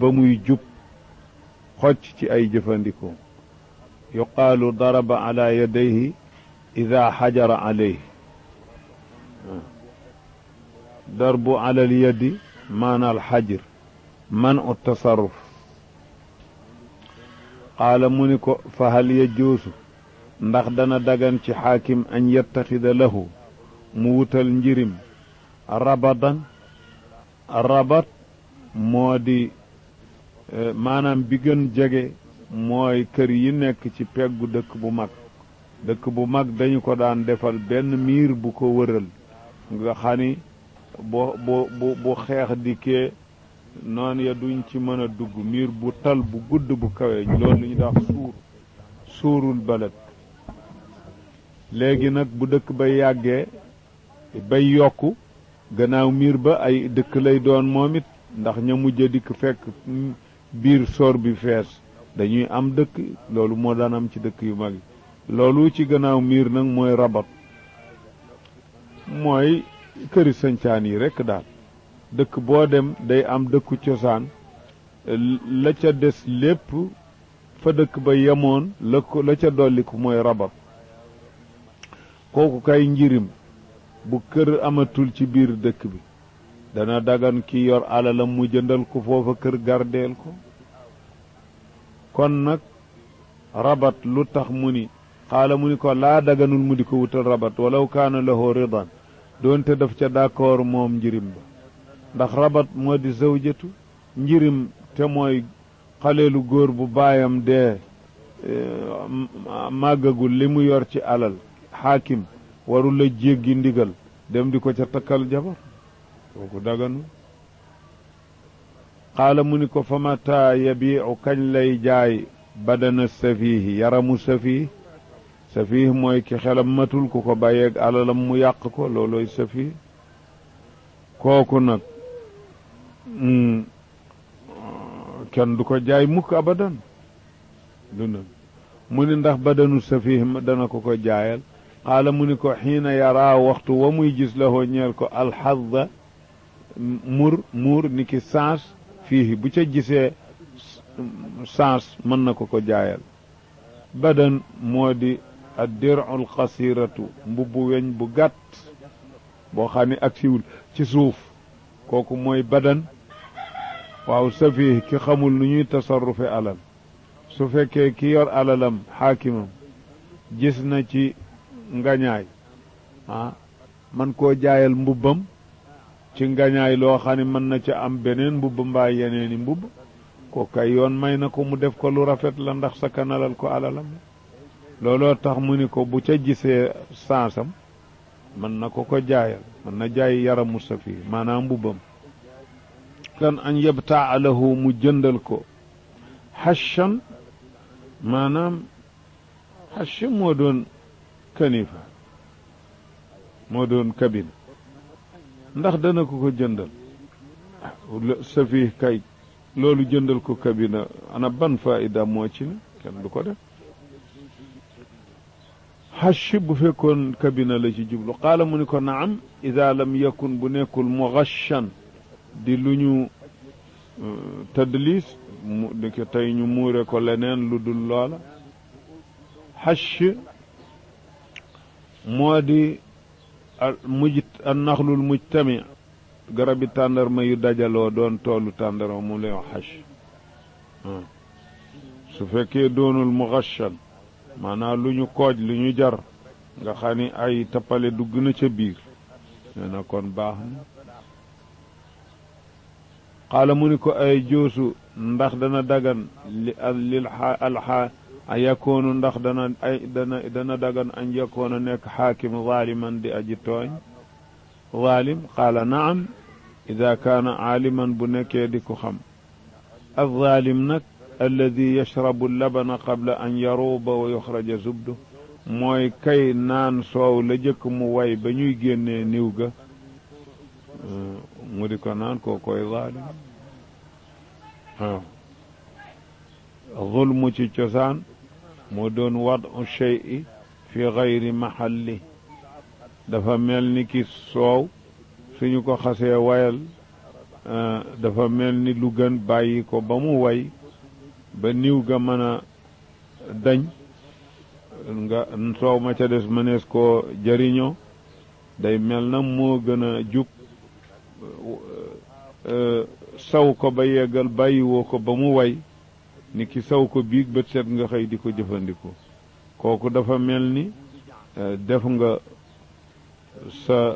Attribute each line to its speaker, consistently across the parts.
Speaker 1: ba muy jub xocc ci ay jëfandikoo yuqaalu daraba ala yadayhi ida xajara alayhi darbu ala alyadi maana alxajr man u tasarruf qaala mu ni ko fa hal yajuusu ndax dana dagan ci xaakim an yettaxida lahu mu wutal njirim rabadan rabat moo di maanaam bi gën jege mooy kër yi nekk ci peggu dëkk bu mag dëkk bu mag dañu ko daan defal benn miir bu ko wëral nga xani bu bu bu xeex dikkee noon ya duñ ci mën a dugg miir bu tal bu gudd bu kawe loolu lu ñu dax suur suurul balad léegi nag bu dëkk bay yàggee bay yokku gannaaw miir ba ay dëkk lay doon moom it ndax ña mujj dikk fekk biir soor bi fees dañuy am dëkk loolu moo daan am ci dëkk yu mag yi loolu ci gannaaw miir nag mooy rabat mooy këri sancaan yi rekk daal dëkk boo dem day am dëkku cosaan la ca des lépp fa dëkk ba yemoon la ko la ca dolliku mooy rabat kooku kay njirim bu kër amatul ci biir dëkk bi dana dagan ki yor alalam mu jëndal ko foofa kër gardeel ko kon nag rabat lu tax mu ni xaala mu ni ko laa daganul mu di ko wutal rabat walaw kaana lahu ridan doonte daf ca d'accord moom njirim ba ndax rabat moo di zawjatu njirim te mooy xaleelu góor bu baayam dee màggagul li mu yor ci alal xaakim warul la jéggi ndigal dem di ko ca takkal jabar kooku daganu xaala mu ni ko fa mata yabiicu kañ lay jaay badana safiihi yaramu safiih safiih mooy ki xelam matul ku ko bàyyeeg alalam mu yàq ko looloy safiih kooku nag kenn du ko jaay mukk abadan du na mu ni ndax badanu safiih dana ko ko jaayal xaala mu ni ko xiina yaraa waxtu wa muy gis la hoo ñeel ko alxadda mur muur ni ki sens fii bu ca gisee sens mën na ko ko jaayal badan moo di addirul xasiratu mbubbu weñ bu gàtt boo xam ne ak siwul ci suuf kooku mooy badan waaw safiih ki xamul nu ñuy tasarrufe alal su fekkee ki yor alalam xaakimam gis na ci ngañaay ah man koo jaayal mbubbam ci ngañaay loo xam ne mën na ca am beneen mbubb mbaa yeneeni mbubb ko kay yoon may na ko mu def ko lu rafet la ndax sa kanalal ko alalam looloo tax mu ni ko bu ca gisee sansam mën na ko ko jaayal mën na jaay yaramu safi maanaam mbubbam kan an yabtaa lahu mu jëndal ko xashan maanaam xash moo doon kanifa moo doon kabine ndax dana ko ko jëndal safi kay loolu jëndal ko kabina ana ban faida moo ci ne kenn du ko def xash bu fekkoon kabina la ci jublu qaala mu ni ko naam ida lam yakun bu nekkul mughashan di lu ñu tadlis mu di ko tey ñu muure ko leneen lu dul loola xash moo di muj annaxlul mujtami garabi tàndarma yu dajaloo doon toolu tàndarma mu lay wax xash su fekkee doonul mughashan maanaam lu ñu kooj lu ñu jar nga xam ni ay tappale dugg na ca biir nee na kon baax na xaala mu ni ko ay joosu ndax dana dagan li lil alxa a yakoonu ndax dana ay dana dana dagan an yakoona nekk xaakim zaaliman di aji tooñ zaalim qaala naam ida kaana aaliman bu nekkee di ko xam alzaalim nag alladi yashrabu labana qabla an yaruuba wa yuxraja zubdu mooy kay naan soow la jëkk mu way ba ñuy génnee niw ga mu di ko naan koo koy zaalim waaw zulmu ci cosaan moo doon wadu shay'i fi gayri mahalli dafa mel ni ki soow suñu ko xasee wayal dafa mel ni lu gën bàyyi ko ba mu way ba niw ga mën a dañ nga soow ma ca des mënees koo jëriñoo day mel na moo gën a jub saw ko ba yeggal bàyyiwoo ko ba mu way ni ki saw ko biig bët set nga xëy di ko jëfandikoo kooku dafa mel ni def nga sa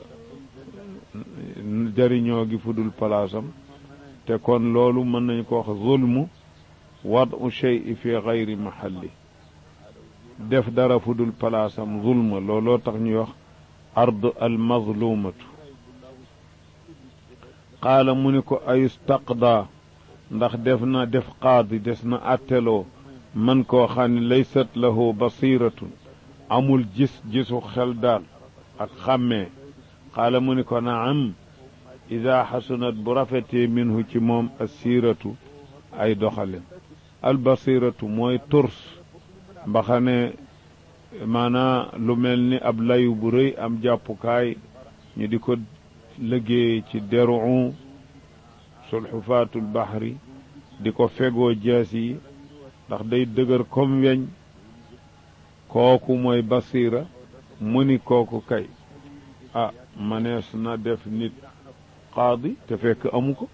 Speaker 1: jëriñoo gi fudul palaasam te kon loolu mën nañ ko wax zulmu wadu shey fi gayri mahalli def dara fudul palaasam zulma looloo tax ñuy wax ard al mazlumatu qaala mu ni ko ayustaqda ndax def na def qaadi des na atteloo man koo xam ne laysat lahu basiratun amul gis gisu xel daal ak xàmmee qaala mu ni ko naam ida xasunat bu rafetee minhu ci moom assiratu ay doxalin albasiratu mooy turs mbaxane maanaa lu mel ni ab layu bu rëy am jàppukaay ñu di ko liggéey ci deru sulxufaatul baxri di ko fegoo jaas yi ndax day dëgër comme weñ kooku mooy basira mu ni kooku kay ah manees na def nit qaadi te fekk amu ko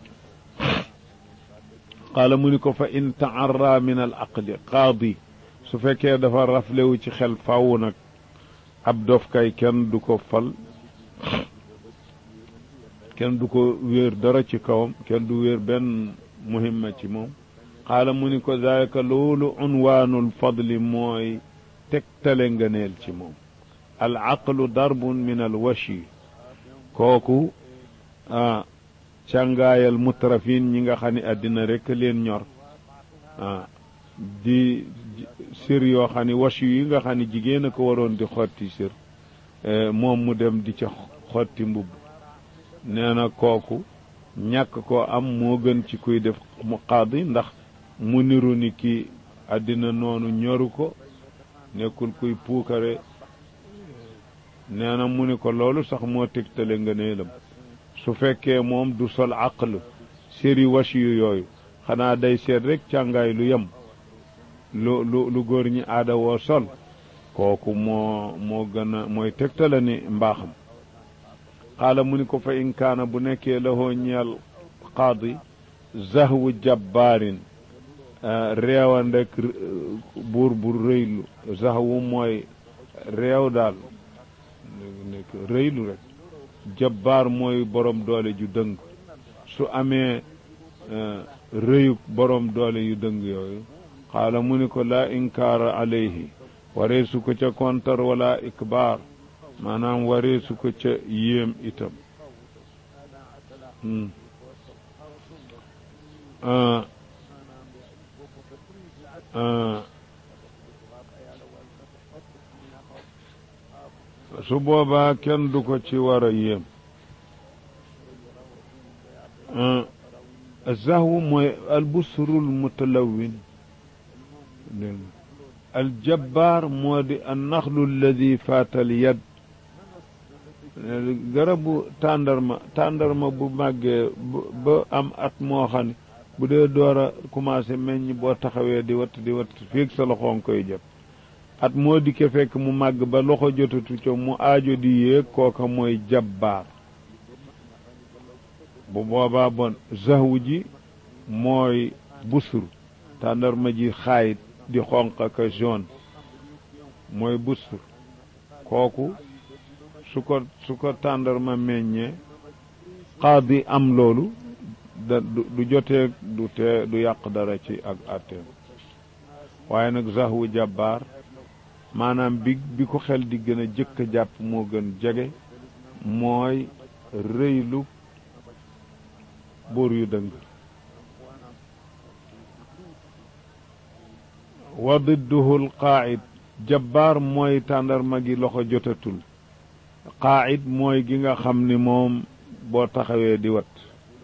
Speaker 1: qaala mu ni ko fa in taarra min al aqli qaadi su fekkee dafa raflewu ci xel fàww nag ab dof kay kenn du ko fal kenn du ko wéer dara ci kawam kenn du wéer benn muhimma ci moom qaala mu ni ko dalika loolu unwaanul fadli mooy tegtale ngëneel ci moom al aqlu darbun min al washi kooku ah càngaayal mutrafin ñi nga xam ne àddina rek leen ñor ah di sir yoo xam ne washi yi nga xam ne jigéen a ko waroon di xotti sir moom mu dem di ca xotti mbubb nee na kooku ñàkk koo am moo gën ci kuy def mu qaadi ndax mu niru ni ki àddina noonu ñoru ko nekkul kuy puukare nee na mu ni ko loolu sax moo tegtale nga neelam su fekkee moom du sol aql séri washi yu yooyu xanaa day seet rek càngaay lu yem lu lu lu góor ñi aada woo sol kooku moo moo gën a mooy tegtale ni mbaaxam qaala mu ni ko fa in kaana bu nekkee lahoo ñeel qaadi zahwu jabbaarin réewandek buur bu rëylu zahwu mooy réew daal nekk rëylu rek jabbaar mooy borom doole ju dëng su amee rëyuk borom doole yu dëng yooyu xaala mu ni ko laa inkaara alayhi waree su ko ca kontar wala ikbaar maanaam waree su ko ca yéem itam su boobaa kenn du ko ci war a yéem zahwu mooy albusrul mutalawin aljabbaar moo di annaxlu alladi faatal yad garabu tàndarma tàndarma bu màggee ba am at moo xam ne bu dee door a commencé meññ boo taxawee di watt di watt fiig sa loxoon koy jot at moo dikke fekk mu màgg ba loxo jotatu ca mu aajo di yéeg kooka mooy jabbaar bu boobaa bon zahwu ji mooy busur tàndarma ji xaayit di xonq ak jaune mooy busur kooku su ko su ko tàndarma meññee qaadi am loolu da du jotee du tee du yàq dara ci ak atteem waaye nag zahwu jabbaar maanaam bi bi ko xel di gën a jëkk a jàpp moo gën jege mooy rëylu buur yu dëng wa didduhu l qaa'id jabbaar mooy tàndarma gi loxo jotatul qaa'id mooy gi nga xam ni moom boo taxawee di wat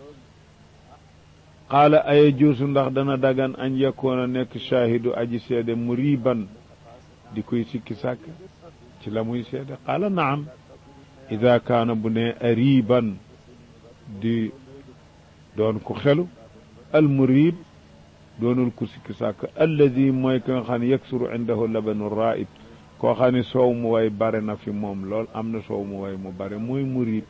Speaker 1: qaala aya juusu ndax dana dagan añ yakkoon a nekk shaahidu aji seede muriban di koy sikki sàkk ci la muy seede qaala naam ida kaana bu ne ariban di doon ku xelu almurib doonul ku sikki sàkk alladi mooy ki nga xam ne yaksuru indahu labanu raib koo xam ne soow mu way bare na fi moom lool am na soow mu way mu bare mooy murib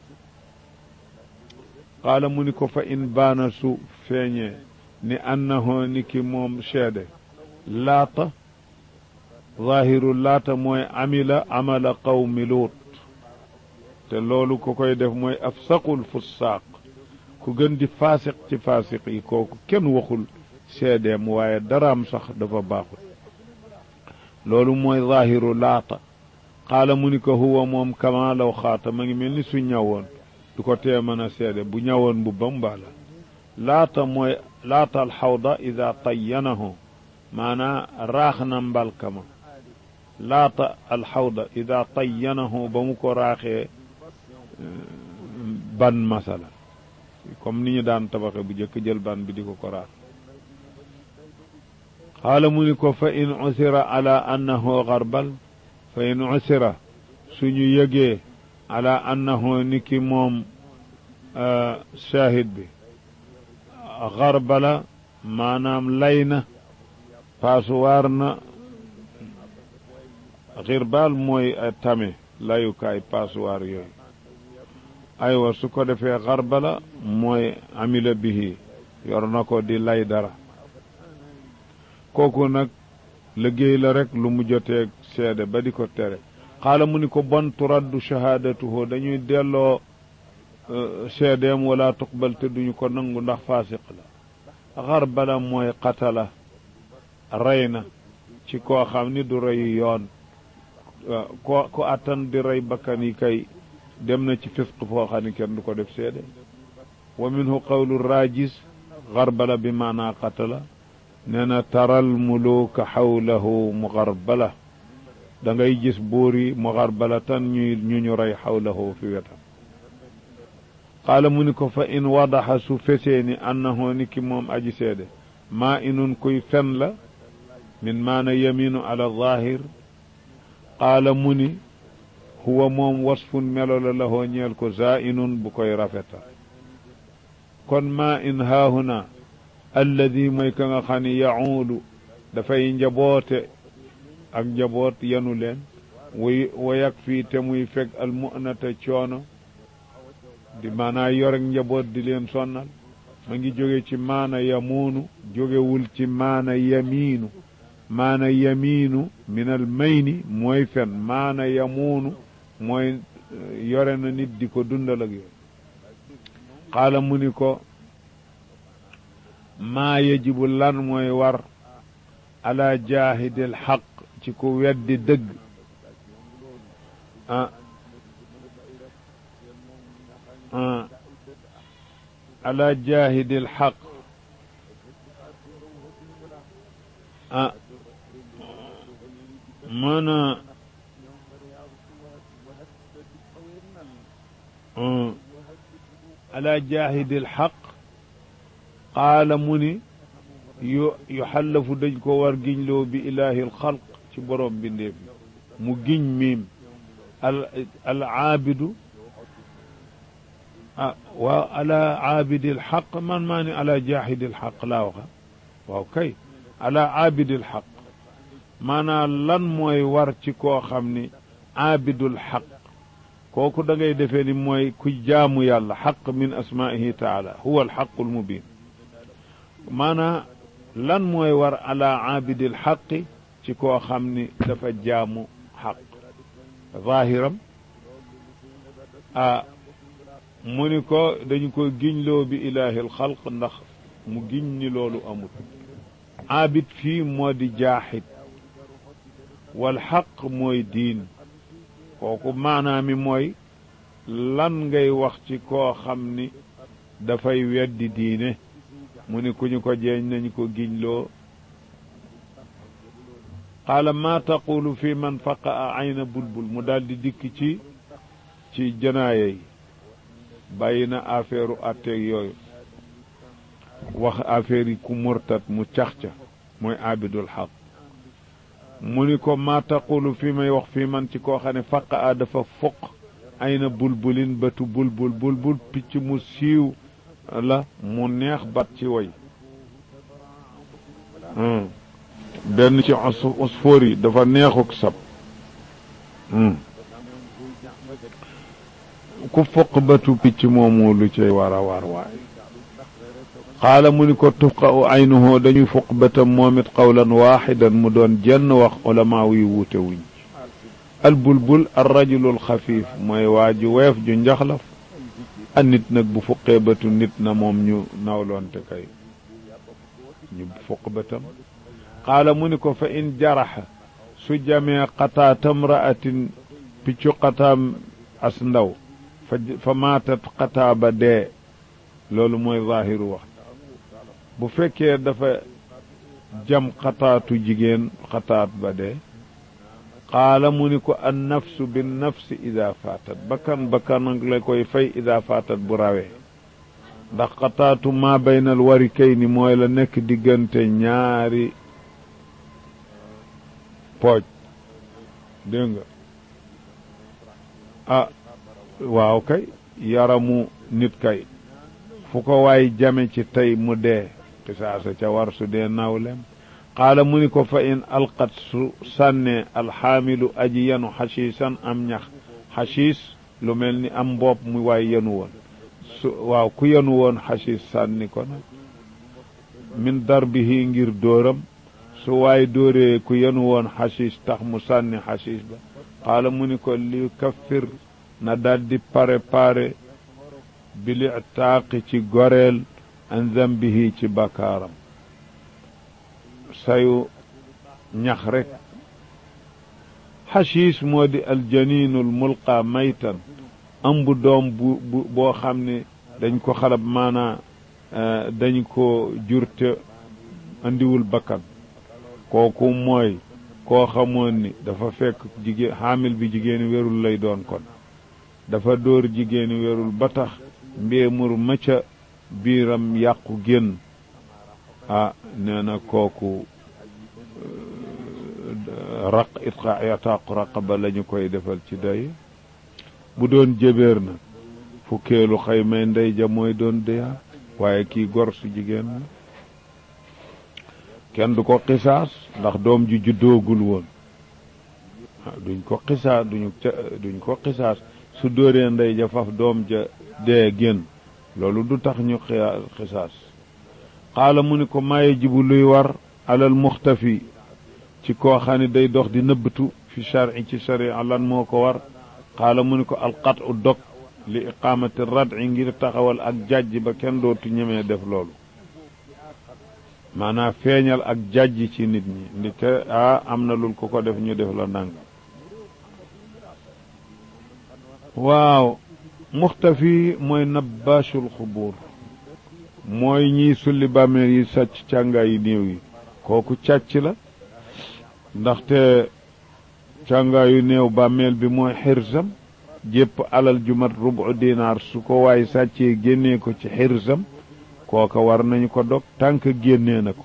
Speaker 1: qaala mu ni ko fa in baana su feeñee ni annahu ni ki moom seede laata zahiru laata mooy amila amala qawmi luut te loolu ko koy def mooy afsaqul fussaaq ku gën di faasiq ci faasiq yi kooku kenn waxul seedeem waaye daraam sax dafa baaxul loolu mooy zahiru laata xaala mu ni ko huwa moom kama law xaata ma ngi mel ni su ñawoon du ko tee mën a seede bu ñawoon bu bambaala laata mooy laata alxawda ida tayyanahu maanaa raax na mbalkama laata alxawda ida tayyanahu ba mu ko raaxee ban masala comme ni ñu daan tabaxe bu jëkk jël ban bi di ko ko raax xaala mu ni ko fa in usira ala annahu garbal fa in usira suñu yëgee ala annahu ni ki moom shahid bi garbala maanaam lay na paasuwaar na xirbal mooy tame layukaay paasuwaar yooyu aywa su ko defee xarbala mooy amila bihi yor na ko di lay dara kooku nag liggéey la rek lu mu joteeg seede ba di ko tere xaala mu ni ko bon turaddu shahaadatuhu dañuy delloo seedeem wala tuqbal te duñu ko nangu ndax faasiq la xarbala mooy qatala rey na ci koo xam ni du reyu yoon ko ko attan di rey bakkan yi kay dem na ci fisq foo xam ne kenn du ko def seede wa minhu qawlu rajis xarbala bi maanaa qatala nee na taral muluka xawlahu muxarbala da ngay gis buur yi muxarbala tan ñuy ñu ñu rey xawlahu fi wetam qaala mu ni ko fa in wadaxa su fesee ni annahu ni ki moom aji seede maa inun kuy fen la min maana yaminu ala zahir qaala mu ni huwa moom wasfun melo la lahoo ñeel ko zainun bu koy rafetal kon maa in haahuna alladi mooy ka nga xam ne yacuulu dafay njaboote ak njaboot yanu leen way wayak fii te muy fekk almunata coono di maanaa yorek njaboot di leen sonnal ma ngi jóge ci maana yamuunu jógewul ci maana yamiinu maana yamiinu min al mayni mooy fen maana yamuunu mooy yore na nit di ko dundal ak yooyu xaala mu ni ko maa yajibu lan mooy war ala jaahidil xaq ci ku weddi dëgg ah ah ala jaahidil xaq ah maana ala jaahidil xaq qaala mu ni yu yu xallafu dañ ko war giñloo bi ilaahil xalq ci borom bindeef mu giñ miim al al aabidu ah waaw ala aabidil xaq man maa ni ala jaahidil xaq laa waxa waaw kay ala aabidil xaq maanaam lan mooy war ci koo xam ni aabidul xaq kooku da ngay defee ni mooy ku jaamu yàlla xaq min asmaihi taala huwa alxaqu almubin maanaam lan mooy war ala aabidil xaqi ci koo xam ni dafa jaamu xaq zahiram ah mu ni ko dañu ko giñloo bi ilaahi alxalq ndax mu giñ ni loolu amul aabid fii moo di jaaxid wal xaq mooy diin kooku maanaami mooy lan ngay wax ci koo xam ni dafay weddi diine mu ni ku ñu ko jeeñ nañu ko giñloo qaala maa taqulu fi man faqa a ayna bulbul mu daldi dikk ci ci janaaye yi bàyyi na affaire u atteeg yooyu wax affaire yi ku murtat mu cax-ca mooy abidul xaq mu ni ko maa taqulu fi may wax fii man ci koo xam ne faqa a dafa foq ay na bulbulin bëtu bulbul bulbul picc mu siiw la mu neex bat ci way benn ci usfoor yi dafa neexuk sab ku foq batu picc moomu lu cay war a war waay xaala mu ni ko tufqa u aynuhu dañuy foq batam moom it qawlan waaxidan mu doon jenn wax ulama yi wuute wuñ al bulbul ar rajulul xafiif mooy waa ju weef ju njaxlaf a nit nag bu fuqee batu nit na moom ñu nawloonte kay ñu fuq batam qaala mu ni ko fa in jaraxa su jamee qataa tamraatin piccu qataam as ndaw fa fa maatat qataa ba dee loolu mooy zaahiru wax bu fekkee dafa jam xataatu jigéen xataat ba dee qaala mu ni ko an nafsu bin nafsi ida faatat bakkan bakkan la koy fay ida faatat bu rawee ndax xataatu maa baynal wari kay ni mooy la nekk diggante ñaari pooj dégg nga ah waaw kay yaramu nit kay fu ko waay jame ci tey mu dee qisaasa ca war su dee nawlem qaala mu ni ko fa in alqat su sànnee alxaamilu aji yenu xasiisan am ñax xasiis lu mel ni am mbopp mu waay yenu woon su waaw ku yenu woon xasiis sànni ko nag min darbihi ngir dóoram su waay dóoree ku yenu woon xasiis tax mu sànni xasiis ba qaala mu ni ko li kaffir na daldi pare pare bili taaqi ci goreel an zambihi ci bakkaaram sayu ñax rek xasiis moo di aljaniinul mulqa maytan ëmb doom bu bu boo xam ne dañ ko xalab maanaa dañ ko jurte andiwul bakkan kooku mooy koo xamoon ni dafa fekk jigéen xaamil bi jigéeni wérul lay doon kon dafa dóor jigéeni wérul ba tax mbéemur ma ca biiram yàqu génn ah nee na kooku raq itqa yataaqu raqaba la ñu koy defal ci day bu doon jëbeer na fukkeelu xëy may ndey ja mooy doon deyaa waaye kii gor su jigéen la kenn du ko xisaas ndax doom ji juddoogul woon duñ ko xisaas duñu duñ ko xisaas su dóoree ndey ja faf doom ja dee génn loolu du tax ñu xisaas xaala mu ni ko maaye jibu luy war alal muxtafi ci koo xam ne day dox di nëbbatu fi shari ci sharia lan moo ko war xaala mu ni ko alqat u dog li iqaamati rad'i ngir taxawal ak jàjj ba kenn dootu ñemee def loolu maanaam feeñal ak jàjj ci nit ñi ndi ke ah am na lul ko ko def ñu def la nang waaw muxtafi mooy nabbaashul xubuur mooy ñiy sulli bàmmeel yi sàcc càngaay yi néew yi kooku càcc la ndaxte càngaayu néew bàmmeel bi mooy xirsam jépp alal ju mat rubu dinaar su ko waay sàccee génnee ko ci xirsam kooka war nañu ko dog tànk génnee na ko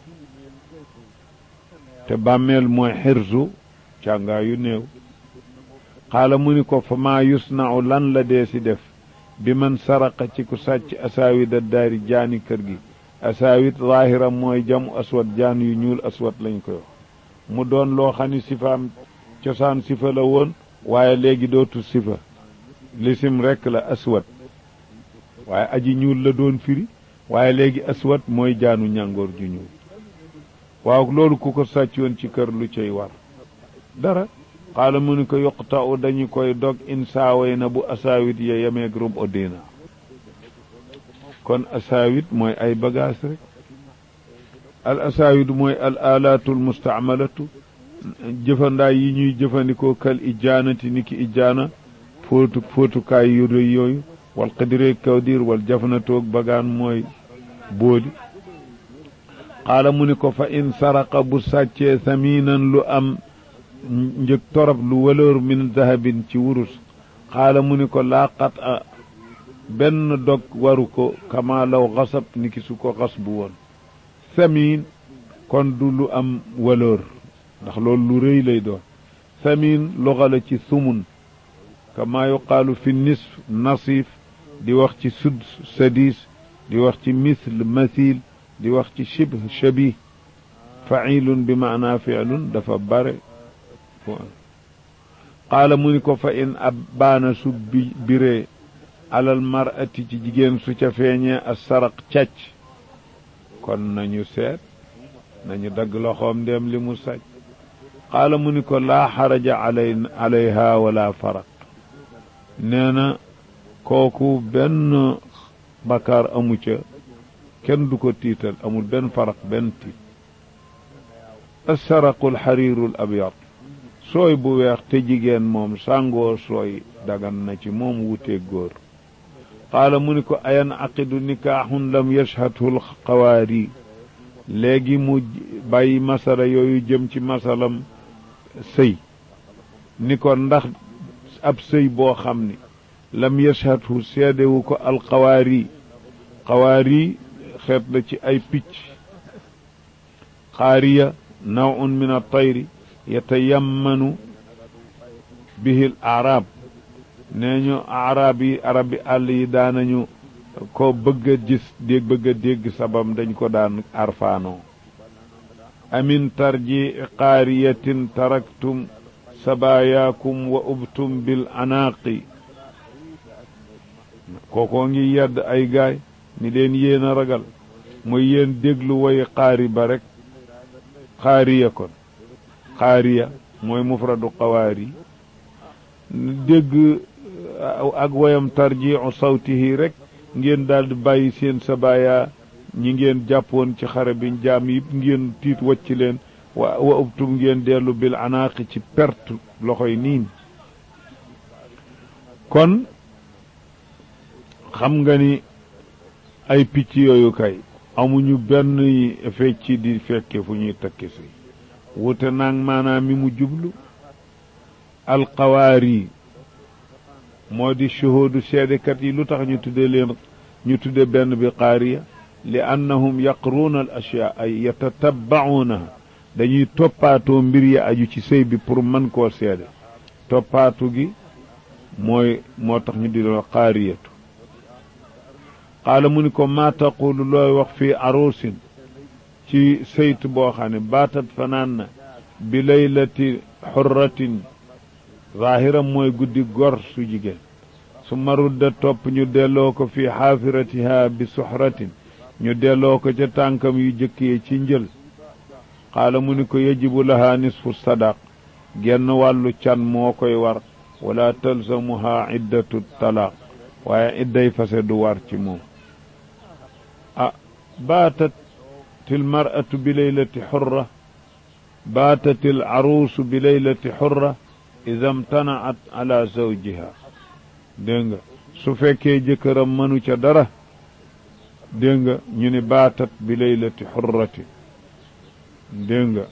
Speaker 1: te bàmmeel mooy xirsu càngaayu néew xaala mu ni ko fa maa yusnau lan la dee si def bi man saraqa ci ku sàcc asaawit a daari jaani kër gi asaawit zaahira mooy jamu aswat jaan yu ñuul aswat lañ koy wax mu doon loo xam ni sifaam cosaan sifa la woon waaye léegi dootu sifa lisim rekk la aswat waaye aji ñuul la doon firi waaye léegi aswat mooy jaanu ñàngoor ju ñuul waaw loolu ku ko sàccoon ci kër lu cay war dara xaala mu ni ko yoqta u dañu koy dog in saaway na bu asaawit ya yemeeg rub o dina kon asaawit mooy ay bagage rek al asaawit mooy al alaatul mustaamalatu jëfandaay yi ñuy jëfandikoo kal ijaanati ni ki ijaana fóotu fóotukaay yu rëy yooyu wal qadireeg kawdir wal jafnatoog bagaan mooy booli xaala mu ni ko fa in saraqa bu sàccee saminan lu am njëg torop lu valeur min dahabin ci wurus xaala mu ni ko laa qat a benn dog waru ko kama law xasab ni ki su ko xas bu woon samin kon du lu am valeur ndax loolu lu rëy lay doon samin loxa la ci sumun kama yuqaalu fi nisf nasif di wax ci sud sadis di wax ci misl mathil di wax ci shibh shabih failun bi maanaa fiilun dafa bare qaala mu ni ko fa in ab baana su bi biree alal mar'ati ci jigéen su ca feeñee a saraq càcc kon nañu seet nañu dagg loxoom ndéem li mu sàcc qaala mu ni ko laa xaraja alay alayha wala faraq nee na kooku benn bakkaar amu ca kenn du ko tiital amul benn faraq benn tiit asaraqu alxariiru al abyad sooy bu weex te jigéen moom sàngoo sooy dagan na ci moom wutee góor qaala mu ni ko ayan aqidu nikaaxun lam yashhadhu alxawaari léegi mu bàyyi masala yooyu jëm ci masalam sëy ni ko ndax ab sëy boo xam ni lam yashhadhu seedewu ko alxawaari xawaari xeet la ci ay picc xaariya nawun min altayri yatayammanu bihi l arab nee ñu arab yi arab yi àll yi daanañu ko bëgg a gis dégg bëgg a dégg sabam dañ ko daan arfaanoo amin tarji qaariyatin taraktum sabaayaakum wa ubtum bil anaaqi kookoo ngi yedd ay gaay ni leen yéen a ragal mooy yéen déglu woy xaari ba rek xaariya kon xaariya mooy mufradu xawaari dégg ak woyam tarjiu sawtihi rek ngeen daldi bàyyi seen sabaaya ñi ngeen jàppoon ci xare bi jaam yi ngeen tiit wacc leen wa wa ubtum ngeen dellu bil anaaqi ci perte loxoy niin kon xam nga ni ay picc yooyu kay amuñu benn fecc di fekke fu ñuy takki si wute naag maanaam mi mu jublu alxawaari moo di shuhudu seedekat yi lu tax ñu tudde leen ñu tudde benn bi qaariya li annahum yaqruuna al ashyaa ay yatatabbauunaha dañuy toppaatoo mbir yi aju ci sëy bi pour mën koo seede toppaatu gi mooy moo tax ñu di leen qaariyatu qaala mu ni ko maa taqulu looy wax fii arusin ci sëyt boo xam ne baatat fanaan na bi laylati xurratin zaahiram mooy guddi gor su jigéen su marudda topp ñu delloo ko fii xaafiratiha bi suxratin ñu delloo ko ca tànkam yu jëkkee ci njël qaala mu ni ko yajibu laha nisfu sadaq genn wàllu can moo koy war wala talzamuha iddatu talaaq waaye idday fase du war ci moom ah baatat til mar'atu bi laylati xurra baatat il aruusu bi laylati xurra ida mtanaat ala zawjiha dégg nga su fekkee jëkkëram mënu ca dara dégg nga ñu ni baatat bi laylati xurrati dégg nga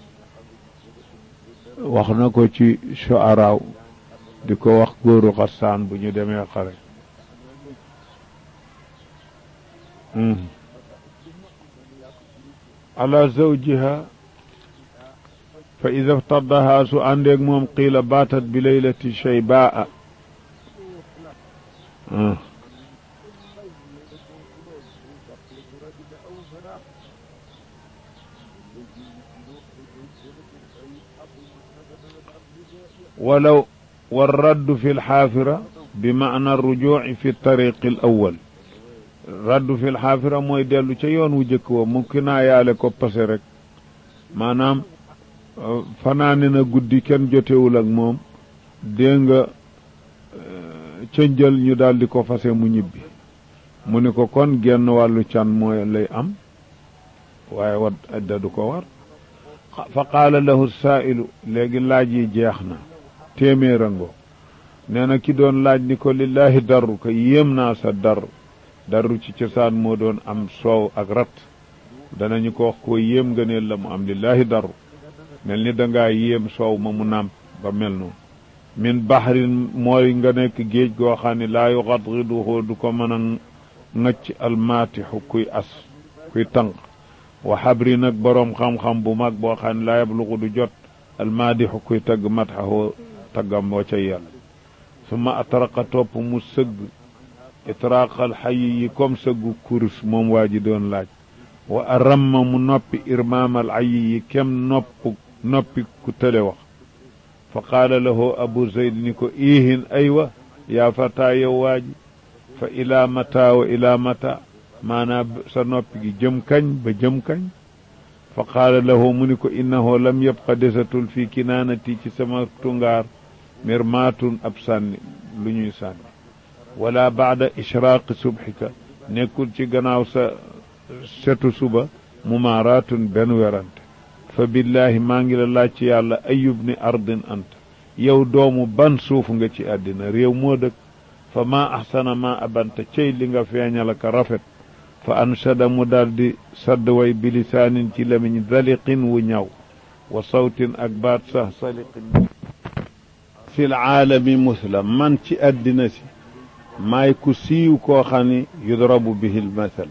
Speaker 1: wax na ko ci shuaraaw di ko wax góoru xasaan bu ñu demee xare ala zawjiha fa ida ftadaha su àndeeg moom qiila baatat bi laylati shaybaa walaw والرد في الحافرة بمعنى الرجوع في الطريق الأول رد في الحافرة mooy dellu ca yoon wu jëkk wa mu kinaa yaale ko pase rek maanaam fanaane na guddi kenn jotewul ak moom dégg nga ca njël ñu daldi ko fase mu ñibbi mu ni ko kon genn wàllu can mooy lay am waaye wat adda du ko war fa qaala lahu saailu léegi laaj yi jeex na téeméerango nee na ki doon laaj ni ko lillahi darru ko yéem naa sa dar darru ci cosaan moo doon am soow ak rat danañu ko wax koo yéem nga ne la mu am lillahi darru mel ni dangaa yéem soow ma mu nàmp ba mel noonu min baxrin mooy nga nekk géej goo xam ne laa yu xadriduhu du ko mën a ŋëcc almaatixu kuy as kuy tànq wa xabri nag boroom xam-xam bu mag boo xam ne laa yablugu du jot almaadixu kuy tagg matxahu taggam wa ca yàlla suma atraqa topp mu sëgg itraaqal xayi yi comme sëggu kurus moom waa ji doon laaj wa aramma mu noppi irmaamal ayi yi kem nopp noppi ku tële wax fa qaala lahu abu zayd ni ko iihin aywa yaa fataa yow waa ji fa ilaa mata wa ilaa mata maanaa sa noppi gi jëm kañ ba jëm kañ fa qaala lahu mu ni ko innahu lam yabqa desatul fii kinaanati ci sama tungaar mirmaatun ab sànni lu ñuy sànni wala baada ishraaqi subxika nekkul ci gannaaw sa setu suba mumaaraatun benn werante fa billaahi maa ngi la laaj ci yàlla ayub ni ardin anta yow doomu ban suuf nga ci àddina réew moo dëkk fa maa axsana maa abanta cey li nga feeñal ak rafet fa anshada mu daldi sadd way bilisaanin ci lamiñ daliqin wu ñaw wa sawtin ak baat sax saliqin fi l aalami musla man ci àddina si maay ku siiw koo xam ni yudrabu bihi lmathal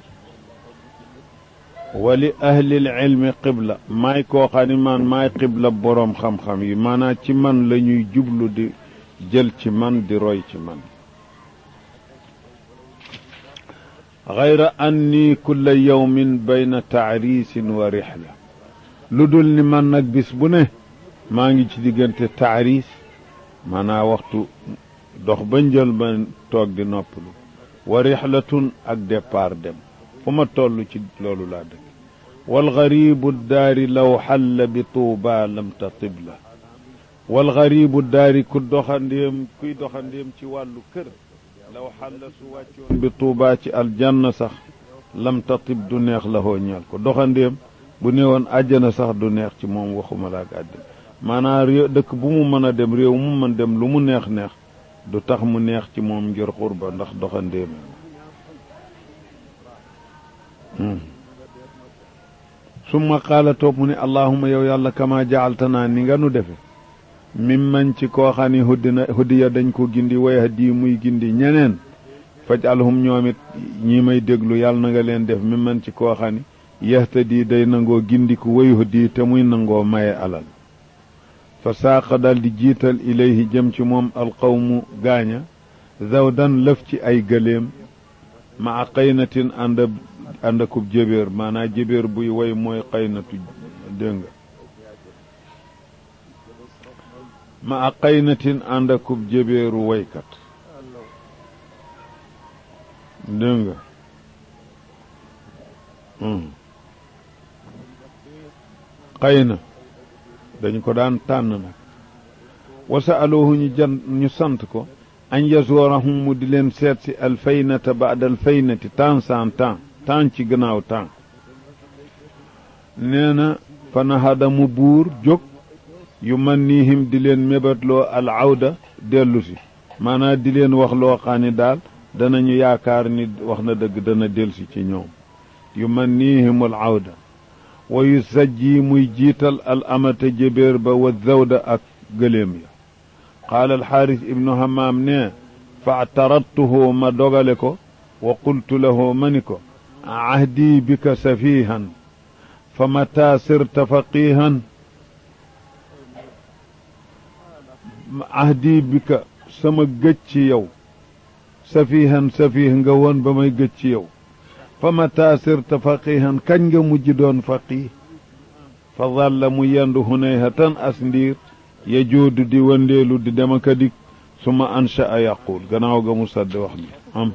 Speaker 1: wa li ahli lilmi qibla maay koo xam ni man maay qibla boroom xam-xam yi maanaam ci man la ñuy jublu di jël ci man di roy ci man gayra anni kulla yawmin bayna taarisin wa rixla lu dul ni man nag bis bu ne maa ngi ci diggante taaris maanaa waxtu dox ba njël ba toog di noppalu wa rixlatun ak départ dem fu ma toll ci loolu laa dëkk walgaribu daari law xalla bi tuuba lam tatib la walgaribu daari ku doxandéem kuy doxandéem ci wàllu kër law xalla su wàccoon bi tuuba ci aljanna sax lam tatib du neex la hoo ñeel ko doxandéem bu neewoon àjjana sax du neex ci moom waxuma la ak àddina maanaam réew dëkk bu mu mën a dem réew mu mën dem lu mu neex neex du tax mu neex ci moom ngir xurba ndax doxandéem summa qaala toog mu ne allahuma yow yàlla kama jaaltanaa ni nga nu defe mim man ci koo xam ni huddina huddiya dañ ko gindi way hadi muy gindi ñeneen faj alhum ñoom it ñi may déglu yàlla na nga leen def mim man ci koo xam ni yahtadi day nangoo gindiku way huddi te muy nangoo maye alal fa saaqa dal di jiital ilayhi jëm ci moom alqawmu gaaña zawdan lëf ci ay gëléem ma a qaynatin ànd ànd akub jébéer maanaa jébéer buy woy mooy qaynatu dégg nga ma a qaynatin ànd akub jébéeru woykat dégg nga qayna dañu ko daan tànn nag wasa aloohu ñu jan ñu sant ko an yasoorahum mu di leen seet si alfaynata baada alfaynati temps sans temps temps ci gannaaw temps nee na fa nahada mu buur jóg yu man niihim di leen mébatloo al awda dellu si maanaam di leen wax loo xam ni daal danañu yaakaar ni wax na dëgg dana delsi ci ñoom yu man niihim al awda wa yu sajji muy jiital al amata jébéer ba wa zawda ak gëléem ya qaala alxaaris ibnu hamaam ne fa taradtuhu ma dogale ko wa qultu lahu ma ni ko ahdi bika safihan fa mata sirta faqihan ahdi bika sama gëj ci yow safihan safih nga woon ba may gëj ci yow fa mata sirta faqihan kañ nga mujj doon faqih fa dalla mu yendu hunayhatan as ndiir ya joodu di wëndeelu di dem ak a dik suma ansha a yaqul gannaaw ga mu sadd wax ni am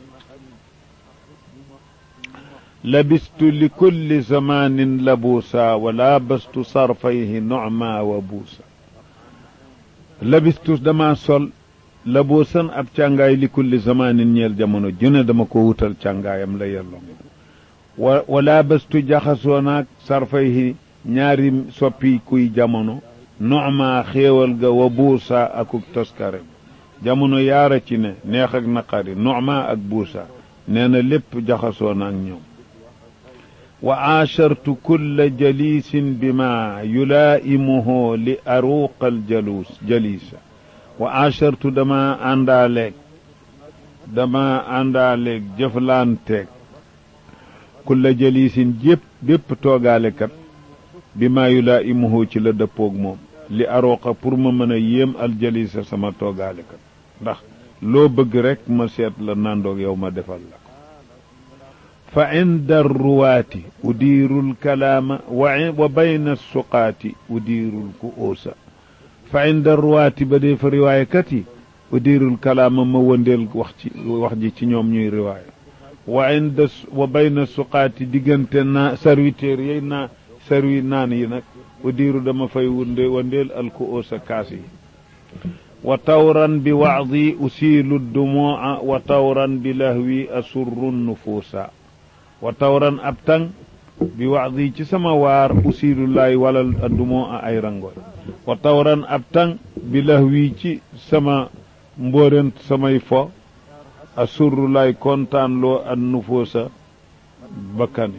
Speaker 1: labistu li kulli zamanin labuusa wa laabastu sarfayhi nocma wa buusa labistu dama sol labuusan ab càngaay li kulli zamanin ñeel jamono june dama ko wutal càngaayam la yelloo wa wa laabastu jaxasoo naag sarfayhi ñaari soppi kuy jamono nocma xéewal ga wa buusa akuk toskare jamono yaara ci ne neex ak naqari nocma ak buusa nee na lépp jaxasoo na ak ñoom wa aashartu kulla jalisin bima yulaa'imuhu li aruqa aljaluus jalisa wa aashartu dama àndaaleeg dama àndaaleeg jëflanteeg kulla jalisin jépp bépp toogaalekat bima yulaa'imuhu ci la dëppoog moom li aroqa pour ma mën a yéem aljalisa sama toogaalekat ndax loo bëgg rek ma seet la nandoog yow ma defal la ko fa inda ruwaati udiiru lkalaama wa bayna suqaati udiiru lku'uusa fa inda ruwaati ba dee fa riwaayakat yi udiiru lkalaama ma wëndeel wax ci wax ji ci ñoom ñuy riwaaya wa inda wa bayna suqaati diggante naa serviteur yey naa serwi naan yi nag udiiru dama fay wunde wëndeel alku'uusa kaas yi wa tawran bi wacdi usiilu dumuuca wa tawran bi lahwi asurru nufuusa wa tawran ab tang bi wacdi ci sama waar usiilu laay walal dumuuca ay rangoy wa tawran ab tang bi lahwi ci sama mbóorent samay fo asurru laay kontaan loo an nufuusa bakkani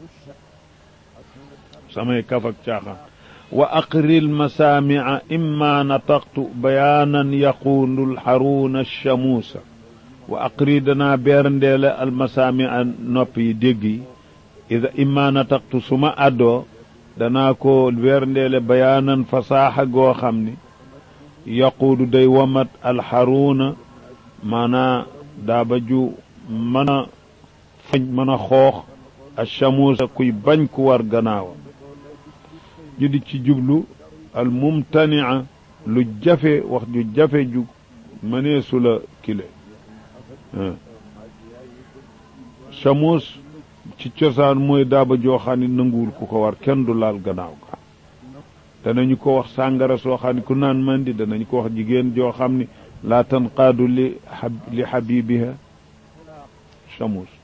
Speaker 1: samay kaf ak caaxaan wa aqri almasaamica imma nataqtu bayaanan yaquulu lxaruuna alchamuusa wa aqri danaa beerndeele almasaamica nopp yi dégg yi ida imma nataqtu su ma addoo danaa ko beerndeele bayaanan fasaaxa goo xam ni yaquulu day wamat alxaruuna maanaa daaba ju mën a fañ mën a xoox alchamuusa kuy bañ ku war gannaawam ñu di ci jublu al mumtania lu jafe wax ju jafe ju mëneesu la kile chamuus ci cosaan mooy daaba joo xam ne nanguwul ku ko war kenn du laal gannaaw ga danañu ko wax sàngara soo xam ne ku naan mandi danañu ko wax jigéen joo xam ne laa tanqaadu li li xabibiha chamuus